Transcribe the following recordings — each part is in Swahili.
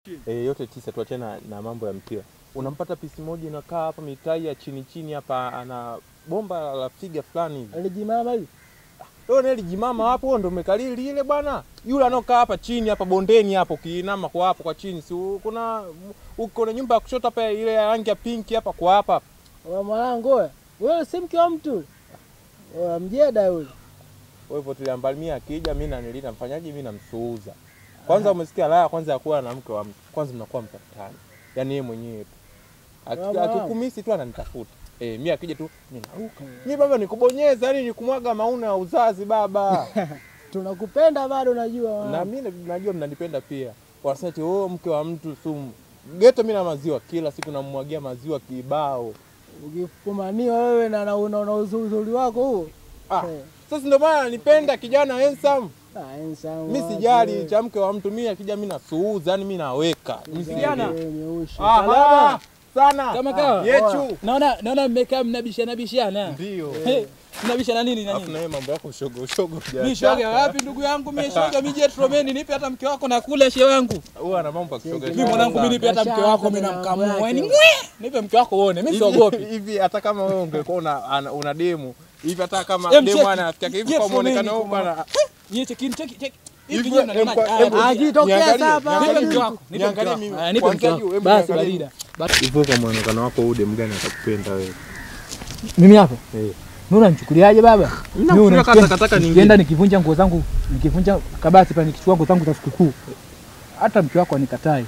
Eh, yote tisa tuachane na, na mambo ya mpira. Unampata pisi moja inakaa hapa mitai ya chini chini hapa ana bomba la figa fulani hivi. Alijimama hivi. Wewe neli jimama hapo wewe ndio umekalili ile bwana. Yule anokaa hapa chini hapa bondeni hapo kiinama kwa hapo kwa chini. Si u- kuna uko na nyumba ya kushoto hapa ile ya rangi ya pinki hapa kwa hapa. Wewe mwanangu wewe. Wewe si mke wa mtu. Wewe mjeda yule. Wewe potelea mbali mimi akija mimi nanilita mfanyaje mimi namsuuza. Kwanza umesikia raha kwanza ya kuwa na mke wa mtu. Kwanza mnakuwa mtafutani. Yaani yeye mwenyewe tu. Aki- Baba. Akikumisi tu ananitafuta. Eh, mimi akija tu mimi naruka. Mimi baba nikubonyeza yani nikumwaga mauna ya uzazi baba. Tunakupenda bado najua. na mwanangu. mimi najua mnanipenda pia. Wanasema eti oh, mke wa mtu sumu. Geto mimi na maziwa kila siku nammwagia maziwa kibao. Ukifumaniwa wewe na na una una uzuri uzuri wako huo. Ah, Eh. sasa ndio maana ananipenda kijana handsome. Ah, handsome Mimi wako sijali wewe. cha mke wa mtu, mimi akija mimi nasuuza, yani mimi naweka. Kijana. Wewe nyeusi. Ah, Salama. sana. Kama kawa. Yechu. Naona naona mmekaa mnabishana bishana. Ndio. Hey, mnabishana nini na Alafu na nini? wewe mambo yako ushogo ushogo. Mimi shoga wapi ndugu yangu mimi shoga mimi jetromeni nipe hata mke wako nakula she wangu. Huwa ana mambo ya kushoga. Mimi mwanangu mimi nipe hata mke wako mimi namkamua. Yaani ngwe. Nipe mke wako uone mimi siogopi. Hivi- Hivi hata kama wewe ungekuwa una, ana- una demu hivi hata kama Em, demu cheki. ana rafiki yake hivi Yes, kwa muonekano mimi huu bana. Nyie cheki cheki cheki. Hivi Hivi nyie em, mnaniona. kwa- Aya, em, aya. Akitokea Niangalie, sasa Nipe hapa. mke wako. Nipe mke Niangalie wako. mimi. Aya, nipe mke Kwanza wako. juu, hebu Basi niangalie. barida. Basi Hivyo kwa muonekano wako huyu demu gani atakupenda wewe? mimi hapa. Eh. Mimi unanichukuliaje baba? Mimi nakuchukulia kama takataka nyingine. Nikienda nikivunja nguo zangu, nikivunja kabati pale nikichukua nguo zangu za sikukuu. Hata mke wako anikatai.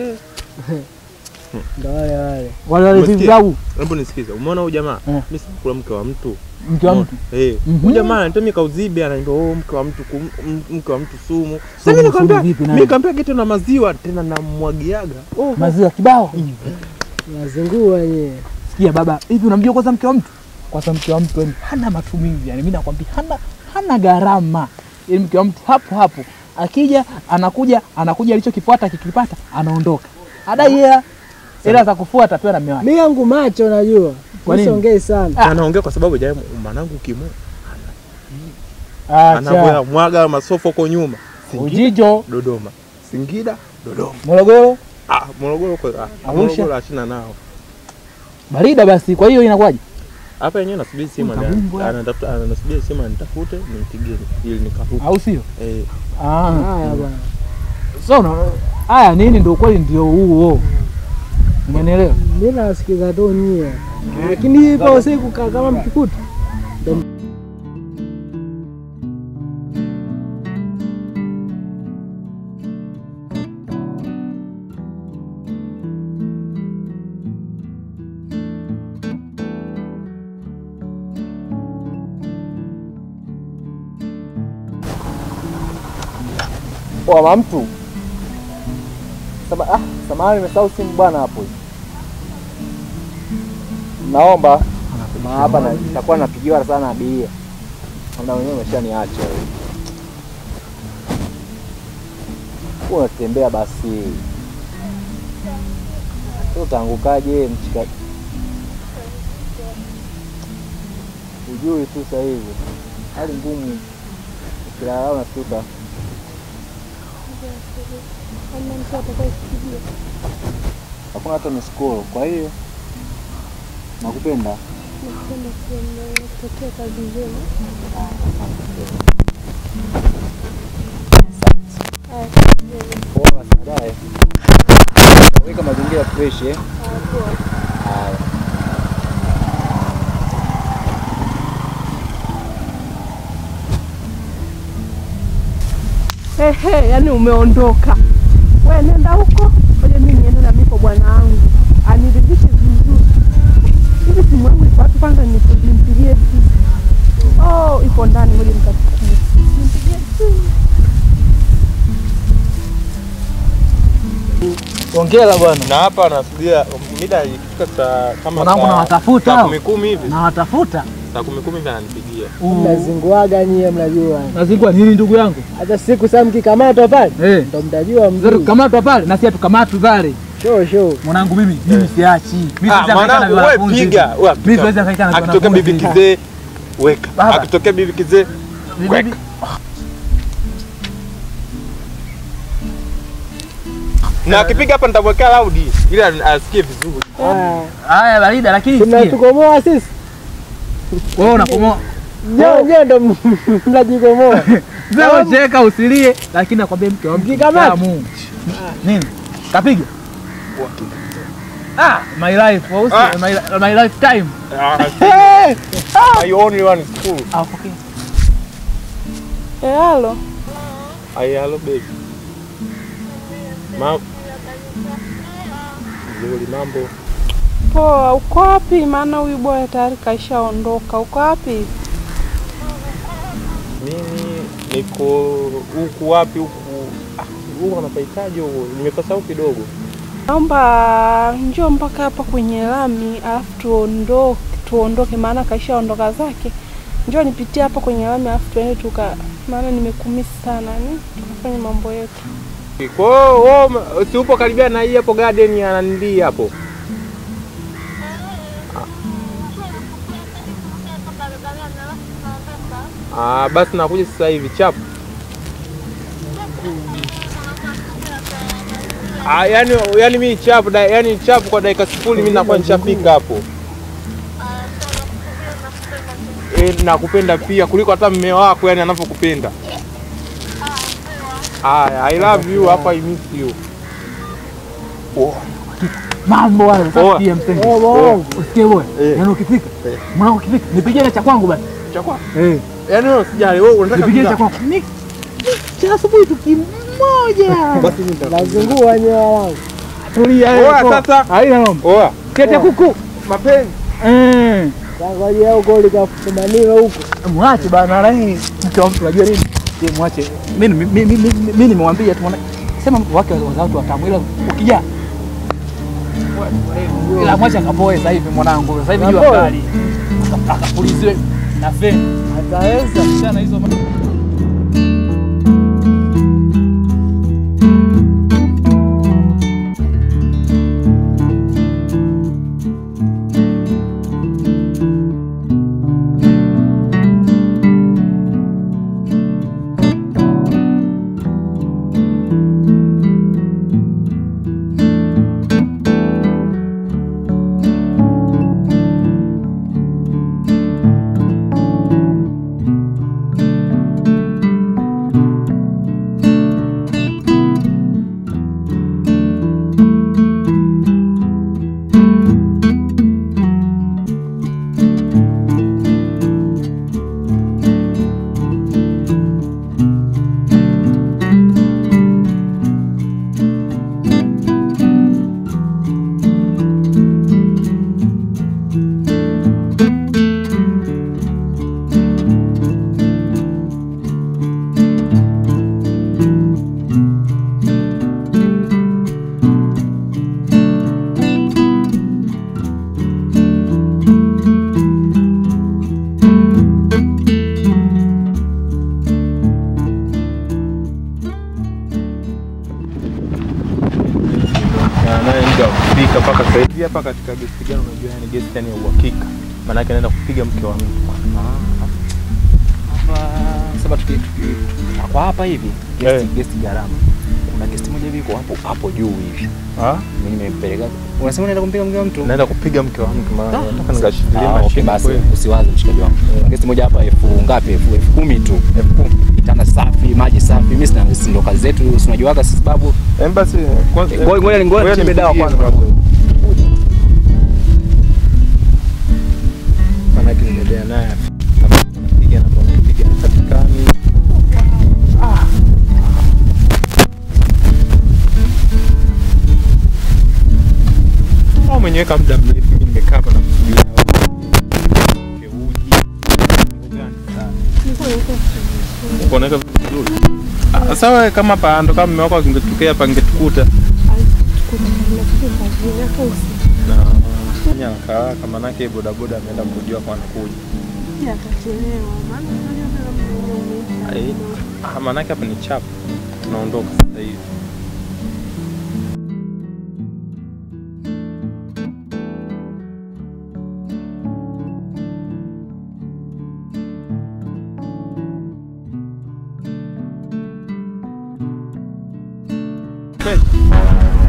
Ndio wale wale. Wale wale Umesikia? vivu zangu Hebu nisikize. Umeona huyu jamaa? Eh. Mimi sikula mke wa mtu. mke wa mtu. Eh. Mhm. Huyu jamaa anatoa mimi kauzibe anaambia oh mke wa mtu kum, m- mke wa mtu sumu. Sumu, Sasa mimi nikamwambia sumu vipi naye? mimi nikamwambia geto na maziwa tena namwagiaga. Oh. Maziwa kibao. Nazingua wenyewe. Sikia baba, hivi unamjua kwanza mke wa mtu? Kwanza mke wa mtu yani hana matumizi, yani mimi nakwambia hana hana gharama. Yaani mke wa mtu hapo hapo akija anakuja anakuja alichokifuata akikipata anaondoka. Adai hela hela za kufuata pewa na mume wake. Mimi yangu macho najua. Kwa nini? Usiongee sana. Ah. Anaongea kwa sababu jamaa mwanangu kimu anavyoya Acha. mwaga masofo huko nyuma. Singida, Ujijo, Dodoma. Singida, Dodoma. Morogoro, Ah, Morogoro kwa ah, Arusha. Morogoro achina nao. barida basi. Kwa hiyo inakuwaje? Hapa yenyewe nasubiri simu ana- Utabumbwa. anatafuta anasubiri simu anitafute nimpigie ili nikaruke. Au sio? Eh, Ah. Haya bwana. So na haya nini ndio kweli ndio huo. Umenielewa? Mimi nasikiza tu nyie. Lakini ipo usiku ka- kama mkikuta. Kwa mama mtu. Sema ah, samahani nimesahau simu bwana hapo. Naomba na hapa na nitakuwa napigiwa sana abiria. Na wenyewe umeshaniacha wewe. Wewe unatembea basi. Sio utaangukaje mchika. Ujui tu sasa hivi. Hali ngumu. Ukilala unashtuka. hakuna hata miskoro. Kwa hiyo nakupenda. Poa, basi baadaye. Weka mazingira fresh eh. Haya. Ehe, yani umeondoka. We nenda huko, ngoja mimi niende na miko bwana wangu aniridhishe vizuri. Hivi simu yangu iko wapi? Kwanza nipi- nimpigie simu. Oh, ipo ndani, ngoja nikasikie. Nimpigie simu. Hongera bwana. na hapa nasubiria mida ikifika saa kama Mwanangu saa- nawatafuta saa hao. kumi kumi hivi Nawatafuta. saa kumi kumi hivi ananipigia. Mnazinguaga nyie mnajua. Nazingua nini ndugu yangu? Hata siku sasa mkikamatwa pale Eh. ndo mtajua Zote mzuri. tukamatwa pale na si tukamatwa pale. Show show. Mwanangu mimi mimi siachi. Mimi Ah, siwezi hangaika na mwanangu wewe wanafunzi. piga, wewe Mimi siwezi hangaika na akitokea wanafunzi. bibi kizee weka, Baba. akitokea bibi kizee Bibi- weka. Na akipiga hapa nitamwekea loud ili asikie vizuri. Haya, Haya barida, lakini sikia. tunatukomoa sisi. Wewe unakomoa. Nyewe nyewe ndo mnajikomoa. Wewe cheka usilie, lakini nakwambia mke wa mtu Mkikamata. mtamu. Nini? Kapiga. Ah, my life, wausi, Ah. my, my lifetime. I only one school. Ah, okay. Eh, halo. Ai hello baby. Ma Nzuri mambo. Poa, uko wapi? Maana huyu boya tayari kaishaondoka. Uko wapi? Mimi niko huku wapi huku? Ah, huku anapahitaji huku. Nimepasahau kidogo. Naomba njoo mpaka hapa kwenye lami, alafu tuondoke, tuondoke, maana kaishaondoka zake. Njoo nipitie hapa kwenye lami, alafu tuende tuka, maana nimekumisi sana, ni tukafanya mambo yetu. Kwa hiyo wewe si upo karibia na hii hapo garden ya nanili hapo? Ah, basi nakuja sasa hivi chapu. Ah, yani yani mimi chapu da, yani chapu kwa dakika sifuri mimi nakuwa nishafika hapo. Eh, nakupenda pia kuliko hata mume wako yani anavyokupenda. Aya, I love you hapa I miss you. Oh. Mambo wale, Poa. sasa sikia mpenzi. Oh, wow. Usikie wewe. Eh. Yaani ukifika, mwanangu ukifika, nipigie na cha kwangu basi. Chakwa. Eh, Yaani wewe usijali, wewe unataka nipigie cha kula. kwangu. Ni cha asubuhi tu kimoja. Basi mimi nita- Nazungua nyewe wangu. Tulia Oa, eh. poa. sasa. Haina mambo. Oa, Kete kuku. mapenzi. Eh. Tangojea huko likafumaniwe huko. Mwache bana rai. Mke wa mtu unajua nini? Ye mwache. Mimi mimi mimi mimi nimemwambia tu mwana. Sema mtu wake wa watu watamu ila ukija. Ila mwache akapoe sasa hivi mwanangu. Sasa hivi jua Akapoe? kali. Aka- Akapuliziwe na feni. Ataweza. Sana hizo ma- Na naye muda wa kufika mpaka sasa hivi hapa katika gesti gani unajua yani gesti yani ya uhakika. Maana yake naenda kupiga mke wa mtu. Hapa sasa tuki tuki- kwa hapa hivi Eh. guest guest gharama. Kuna guest moja hivi iko hapo hapo juu hivi. Ah? Mimi nimempeleka. Unasema unaenda kumpiga mke wa mtu? Naenda kupiga mke wa mtu maana Ah. nataka nikashikilie Ah, okay, mashine basi kweli. usiwaze mshikaji wangu. Kuna guest moja hapa elfu ngapi? Elfu elfu kumi tu. Elfu kumi. Kitanda safi, maji safi. Mimi sina si ndo kazi zetu, si unajuaga sisi babu. Em basi kwanza Ngoja ngoja ngoja nichime dawa nimpigie kwanza. Maana yake nimeendea naye. Napiga na kumpiga katikani. Ah. Umeniweka muda mrefu mimi nimekaa hapa na kufikiria. Uji. Uko naweka vitu vizuri. Ah, Sawa kama hapa ndo kama mume wako akingetokea hapa angetukuta. Na fanya haraka haraka manake bodaboda ameenda kujua kwa anakuja. Ai, ah, manake hapa ni chapu. Tunaondoka sasa hivi. Kweli?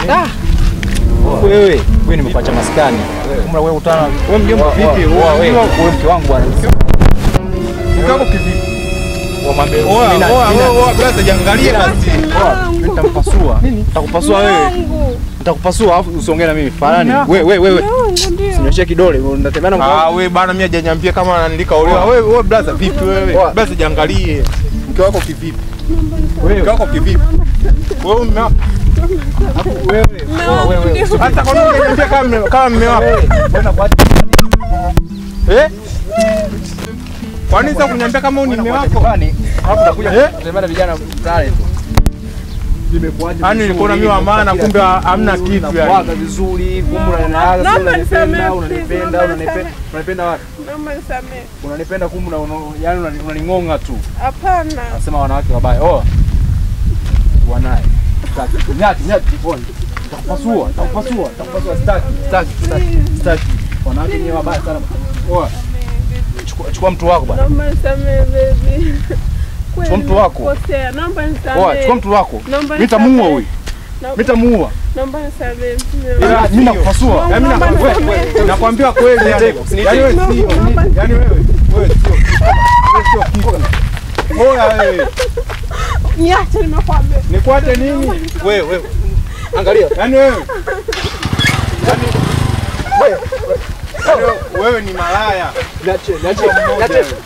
Wewe, wewe nimekuacha maskani. Kumbe wewe utana. Wewe mjomba vipi? Wewe wewe, Wewe wewe mke wangu bwana. mkako kivipi? Wamwambie Oa, mimi na- oa, mimi na- oa, blaza jiangalie basi. Mimi nitakupasua. Nitakupasua wewe. Nitakupasua alafu usiongee na mimi. Farani. Wewe wewe wewe. Usinyoshe kidole. Unatembea na mke Ah, wangu. wewe bana mimi hajaniambia kama ananilika olewa. Wewe wewe blaza vipi wewe? Oa. Blaza jiangalie. Mke wako kivipi? Wewe. Mke wako kivipi? Wewe mume wako. Wewe. Wewe wewe. Hata kwa nini hujaniambia kama mume- kama mume wako? Bwana kwa Eh? Kwa nini sasa kuniambia kama huyu ni mume wako? Kwani hapo utakuja Eh? kutembea na vijana mtaani tu. Nimekuaje? Yaani nilikuwa na mimi wa maana kumbe hamna kitu yani. Unakuaga vizuri, kumbe unaniaga, Naomba unanipenda, nisamehe, unanipenda, please, unanipenda, naomba unanipenda wapi? Naomba nisamehe. Unanipenda kumbe una- una- yaani unani- unaning'ong'a tu. Hapana. Nasema wanawake wabaya. Oh. Wanaye. Sitaki. Nyati, nyati. Pole. Nitakupasua, nitakupasua, nitakupasua. Sitaki, sitaki, sitaki, sitaki. Wanawake ni wabaya sana. Oh. Chukua, chukua mtu wako bwana. Naomba nisamehe baby. Kweli Chukua mtu wako. nimekukosea. Naomba Oh, nisamehe. chukua mtu wako. Naomba Mimi nitamuua nisamehe. huyu. Naomba- Mimi nitamuua. Naomba nisamehe. Ila mimi nakupasua. Yaani mimi Naomba nakwambia nisamehe. wewe, nakwambia kweli yani. Usiniteke, Yaani wewe usiniteke. sio. Naomba- Yaani wewe wewe sio. Wewe sio kitu. Oya wewe. Niache nimekwambia. Nikwate nini? Wewe wewe. Angalia. Yaani wewe. Yaani wewe. Yaani wewe- wewe ni malaya. Niache, niache, Mmoja niache. wewe.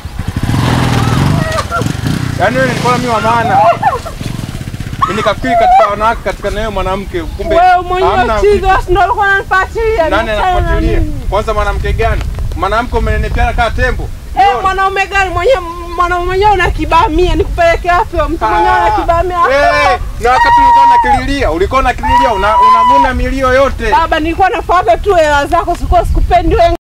Yaani wewe nilikuwa mimi wa maana. Mimi nikafikiri katika wanawake katika nawe mwanamke kumbe Wewe mwenyewe hamna chizo ndio ulikuwa unanifuatilia. nani Niachane na anafuatilia? mimi. Kwanza mwanamke gani? Mwanamke umenenepeana kama tembo. Eh, mwanaume gani mwenyewe mwanaume mwenyewe unakibamia nikupeleke wapi wewe? mtu mwenyewe unakibamia Eh, na wakati ulikuwa unakililia, ulikuwa unakililia una, unaguna milio yote. baba nilikuwa nafuata tu hela zako sikuwa sikupendi wewe